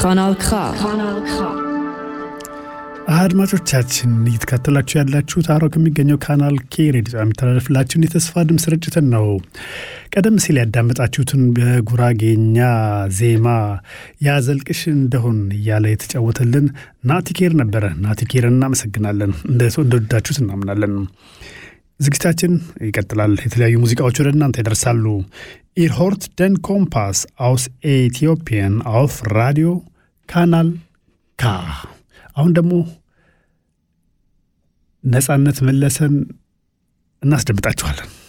Kanal K. አድማጮቻችን እየተከታተላችሁ ያላችሁት አሮ ከሚገኘው ካናል ኬ ሬዲዮ የሚተላለፍላችሁን የተስፋ ድምፅ ስርጭትን ነው። ቀደም ሲል ያዳመጣችሁትን በጉራጌኛ ዜማ ያዘልቅሽ እንደሆን እያለ የተጫወተልን ናቲኬር ነበረ። ናቲኬር እናመሰግናለን። እንደወደዳችሁት እናምናለን። ዝግጅታችን ይቀጥላል። የተለያዩ ሙዚቃዎች ወደ እናንተ ይደርሳሉ። ኢር ሆርት ደን ኮምፓስ አውስ ኤቲዮፒያን አውፍ ራዲዮ ካናል ካ አሁን ደግሞ ነጻነት መለሰን እናስደምጣችኋለን።